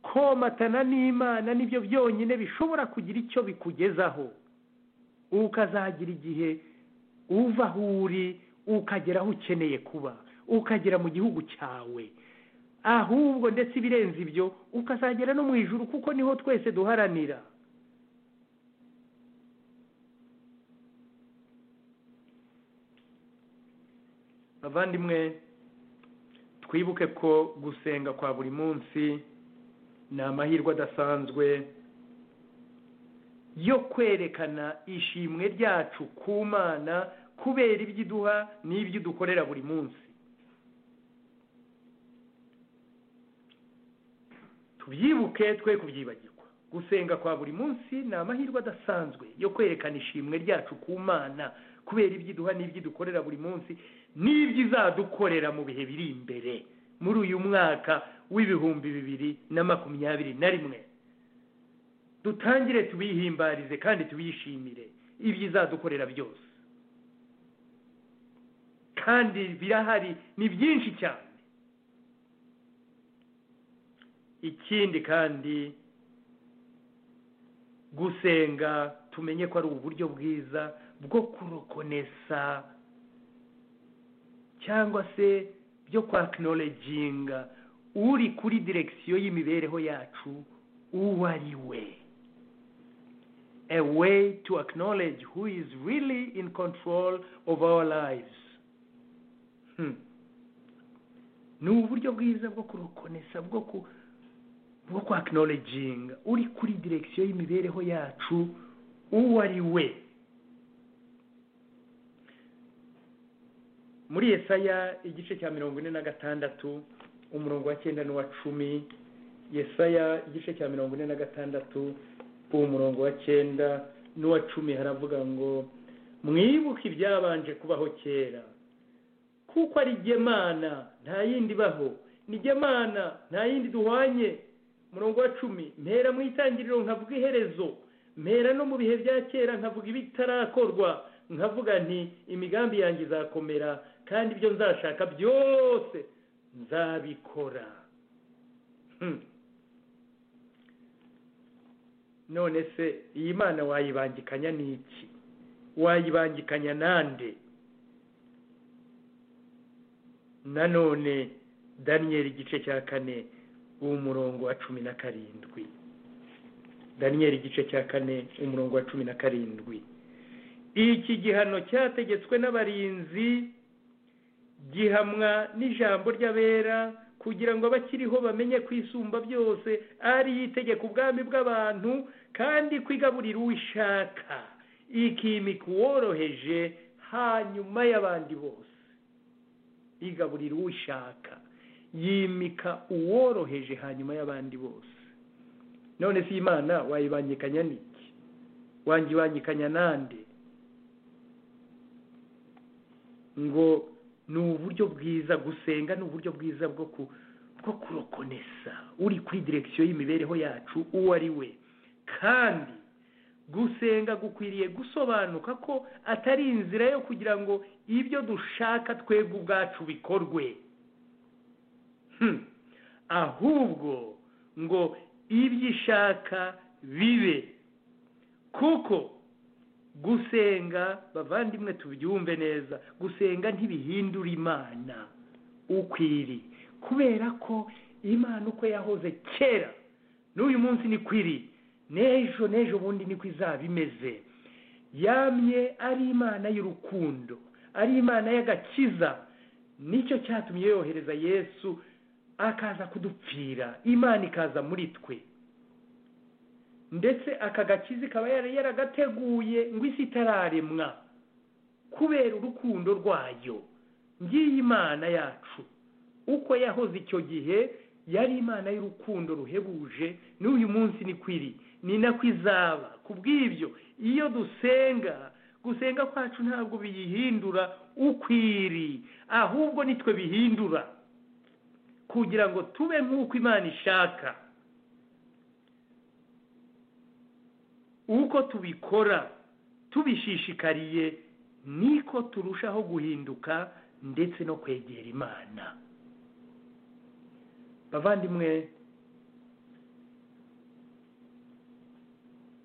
komatana n'imana nibyo byonyine bishobora kugira icyo bikugezaho ukazagira igihe uva aho uri ukagera aho ukeneye kuba ukagera mu gihugu cyawe ahubwo ndetse ibirenze ibyo ukazagera no mu ijuru kuko niho twese duharanira bavandimwe twibuke ko gusenga kwa buri munsi ni amahirwe adasanzwe yo kwerekana ishimwe ryacu ku mana kubera ibyo iduha n'ibyo idukorera buri munsi tubyibuke twe kubyibagirwa gusenga kwa buri munsi ni amahirwe adasanzwe yo kwerekana ishimwe ryacu ku mana kubera ibyo iduha n'ibyo idukorera buri munsi n'ibyo izadukorera mu bihe biri imbere muri uyu mwaka w'ibihumbi bibiri na makumyabiri na rimwe dutangire tubihimbarize kandi tubishimire ibyo izadukorera byose kandi birahari ni byinshi cyane ikindi kandi gusenga tumenye ko ari uburyo bwiza bwo kurokonesa cyangwa se byo kwakinoreginga uri kuri direkisiyo y'imibereho yacu uwo ari we a way to acknowledge who is really in control of our lives ni uburyo bwiza bwo kurokonesa bwo ku bwo kwakinoreginga uri kuri direkisiyo y'imibereho yacu uwo ari we muri yesaya igice cya mirongo ine na gatandatu umurongo wa cyenda n'uwa cumi yesaya igice cya mirongo ine na gatandatu umurongo wa cyenda n'uwa cumi haravuga ngo mwibuke ibyabanje kubaho kera kuko ari gemana nta yindi ibaho ni gemana nta yindi duhwanye umurongo wa cumi mpera mu itangiriro nkavuga iherezo mpera no mu bihe bya kera nkavuga ibitarakorwa nkavuga nti imigambi yanjye izakomera kandi ibyo nzashaka byose nzabikora none se iyi mana wayibangikanya n'iki wayibangikanya nande nanone daniyeli igice cya kane umurongo wa cumi na karindwi daniyeli igice cya kane umurongo wa cumi na karindwi iki gihano cyategetswe n'abarinzi gihamwa n'ijambo ry'abera kugira ngo abakiriho bamenye kwisumba byose ari itegeka ubwami bw'abantu kandi kwigaburira uwishaka ikimika uworoheje hanyuma y'abandi bose yigaburira uwishaka yimika uworoheje hanyuma y'abandi bose none si imana wayibangikanya n'iki wanjye ibangikanya nande ngo ni uburyo bwiza gusenga ni uburyo bwiza bwo ku bwo kurokonesa uri kuri direkisiyo y'imibereho yacu uwo ari we kandi gusenga gukwiriye gusobanuka ko atari inzira yo kugira ngo ibyo dushaka twebwe ubwacu bikorwe Hmm. ahubwo ngo ibyo ishaka bibe kuko gusenga bavandimwe tubyumve neza gusenga ntibihindura imana ukwiri kubera ko imana uko yahoze kera n'uyu munsi ni kwiri n'ejo n'ejo bundi niko izaba imeze yamye ari imana y'urukundo ari imana y'agakiza nicyo cyatumye yohereza yesu akaza kudupfira imana ikaza muri twe ndetse aka gakiza ikaba yari yaragateguye ngo isi itararemwa kubera urukundo rwayo ngiyi imana yacu uko yahoze icyo gihe yari imana y'urukundo ruhebuje n'uyu munsi ni kwiri ni nako izaba ku bw'ibyo iyo dusenga gusenga kwacu ntabwo biyihindura ukwiri ahubwo nitwe bihindura kugira ngo tube nk'uko imana ishaka uko tubikora tubishishikariye niko turushaho guhinduka ndetse no kwegera imana bavandimwe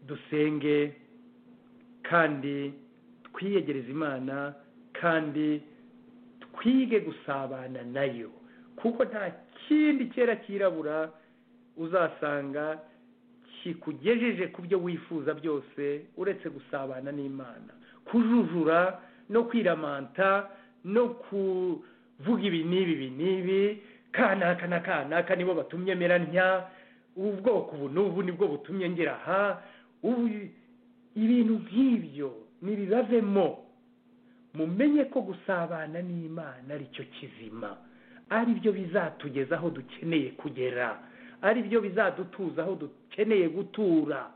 dusenge kandi twiyegereze imana kandi twige gusabana nayo kuko nta kindi kera cyirabura uzasanga kikugejeje ku byo wifuza byose uretse gusabana n'imana kujujura no kwiramanta no kuvuga ibi n'ibi ibi n'ibi kanaka na kanaka nibo batumye mera ntya ubwoko ubu n'ubu nibwo butumye ngera aha ibintu nk'ibyo ntibibavemo mumenye ko gusabana n'imana aricyo kizima ari byo bizatugeza aho dukeneye kugera ari byo bizadutuza aho dukeneye gutura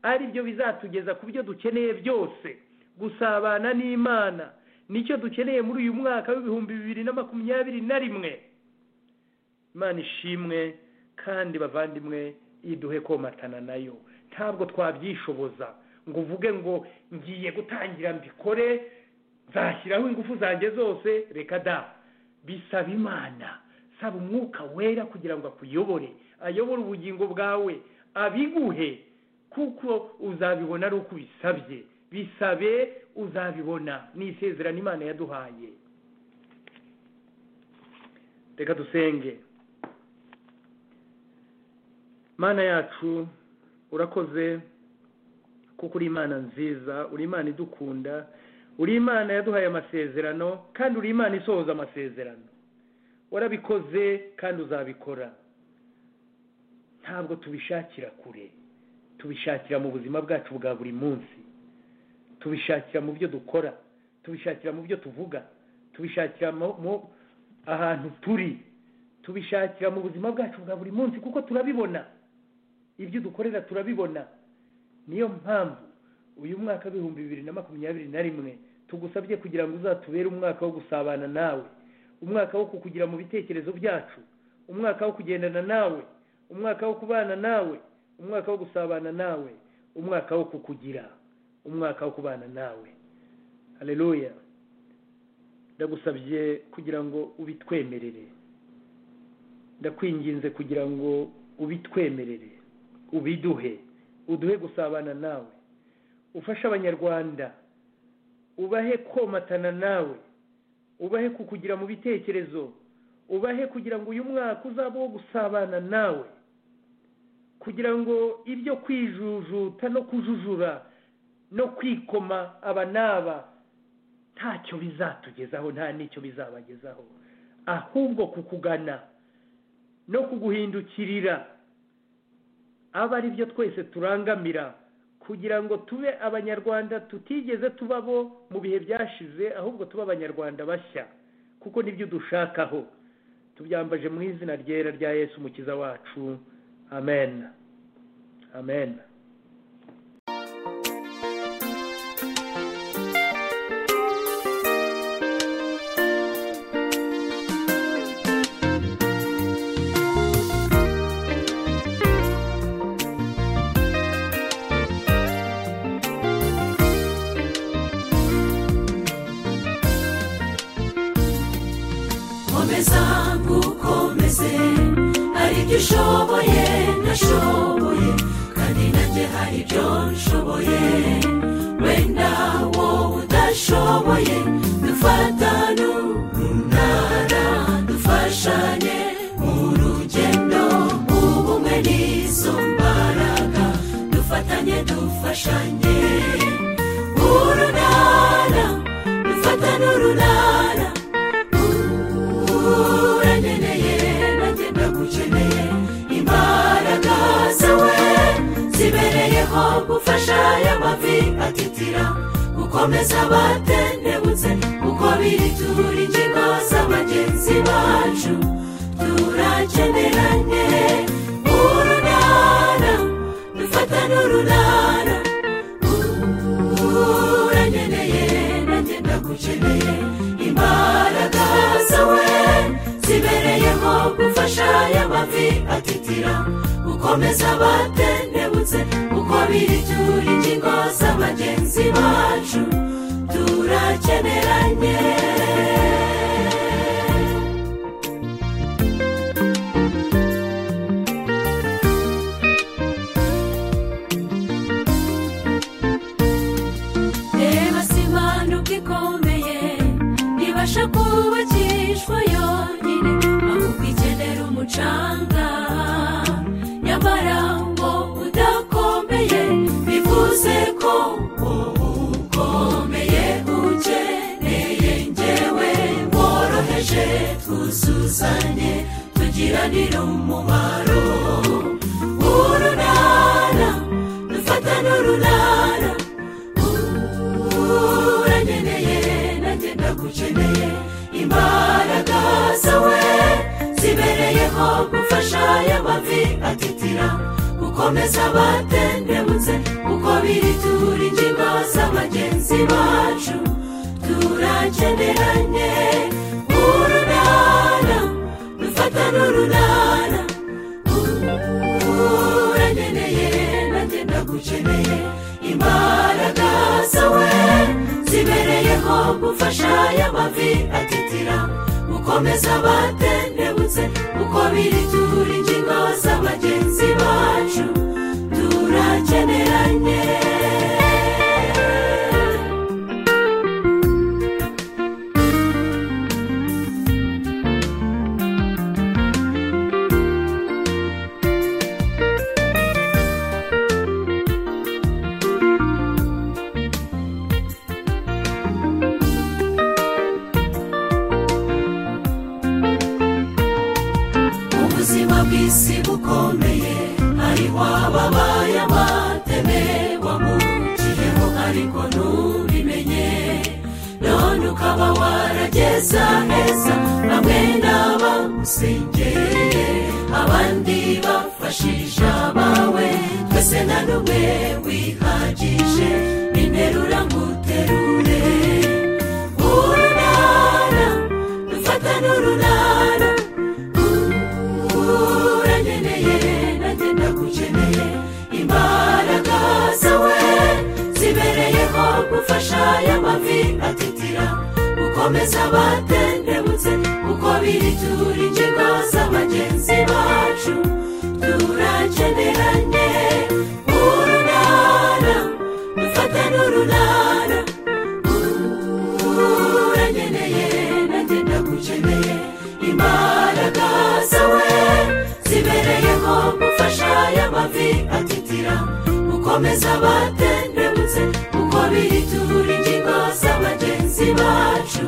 ari byo bizatugeza ku byo dukeneye byose gusabana n'imana nicyo dukeneye muri uyu mwaka w'ibihumbi bibiri na makumyabiri na rimwe imana ishimwe kandi bavandimwe iduhe komatana nayo ntabwo twabyishoboza ngo uvuge ngo ngiye gutangira mbikore nzashyiraho ingufu zanjye zose reka da bisaba imana saba umwuka wera kugira ngo akuyobore ayobore ubugingo bwawe abiguhe kuko uzabibona ari uko ubisabye bisabe uzabibona ni isezerano imana yaduhaye reka dusenge mana yacu urakoze kuko uri imana nziza uri imana idukunda uri imana yaduhaye amasezerano kandi uri imana isohoza amasezerano warabikoze kandi uzabikora ntabwo tubishakira kure tubishakira mu buzima bwacu bwa buri munsi tubishakira mu byo dukora tubishakira mu byo tuvuga tubishakira mu ahantu turi tubishakira mu buzima bwacu bwa buri munsi kuko turabibona ibyo dukorera turabibona niyo mpamvu uyu mwaka w'ibihumbi bibiri na makumyabiri na rimwe tugusabye kugira ngo uzatubere umwaka wo gusabana nawe umwaka wo kukugira mu bitekerezo byacu umwaka wo kugendana nawe umwaka wo kubana nawe umwaka wo gusabana nawe umwaka wo kukugira umwaka wo kubana nawe hareruya ndagusabye kugira ngo ubitwemerere ndakwinginze kugira ngo ubitwemerere ubiduhe uduhe gusabana nawe ufashe abanyarwanda ubahe komatana nawe ubahe kukugira mu bitekerezo ubahe kugira ngo uyu mwaka uzaba wo gusabana nawe kugira ngo ibyo kwijujuta no kujujura no kwikoma aba n'aba ntacyo bizatugezaho nta n'icyo bizabagezaho ahubwo kukugana no kuguhindukirira aba ari byo twese turangamira kugira ngo tube abanyarwanda tutigeze tubabo mu bihe byashize ahubwo tube abanyarwanda bashya kuko nibyo dushakaho tubyambaje mu izina ryera rya yesu umukiza wacu amen amen komeza nkukomeze hari ibyo ushoboye nashoboye kandi nanjye hari ibyo nshoboye wenda wowe udashoboye dufatane urunana dufashanye mu rugendo ubumwe n'izo mbaraga dufatanye dufashanye urunana dufatane urunana uranyeneye nanjye ndagukeneye imbaraga zawe zibereyeho gufasha y'amavi atitira gukomeza abatendebutse kuko biri turi ingingo za bagenzi bacu turakeneranye urunana dufatane urunana uranyeneye nanjye ndagukeneye imbaraga zawe zibereyeho gufasha y'amavi atitira gukomeza abatendebutse uko biri turi ingingo za bagenzi bacu turakeneranye reba si impanuka ikomeye ibasha kubakishwa yonyine ahubwo ikenera umucanga nyamara ngo udakomeye bivuze ko wowe ukomeye ukeneye ngewe woroheje twuzuzanye tugiranire umumaro urunana dufatane urunana uranyeneye nanjye ndagukeneye imbaraga zawe zibereyeho gufasha y'amavi atitira gukomeza abatendebutse uko biri turi ingingo z'abagenzi bacu turakeneranye urunana dufatane urunana uranyeneye nanjye ndagukeneye imbaraga zawe zibereyeho gufasha y'amavi atitira gukomeza abatendebutse uko biri turi ingingo z'abagenzi bacu turakeneranye ubuzima bw'isi bukomeye ari wababaye amateme wamuciyeho ariko ntubimenye none ukaba warageza heza bamwe n'aba usengereye abandi bafashije abawe twese na n'umwe wihagije ninterura nguterure urunana dufatane urunana uranyeneye nanjye ndagukeneye imbaraga zawe zibereyeho gufasha y'amavi atitira gukomeza abatendebutse uko biri turi ingingo z'abagenzi bacu turakeneranye urunana dufatane urunana uranyeneye nanjye ndagukeneye imbaraga zawe zibereyeho gufasha y'amavi atitira gukomeza abatendebutse uko biri turi ingingo z'abagenzi bacu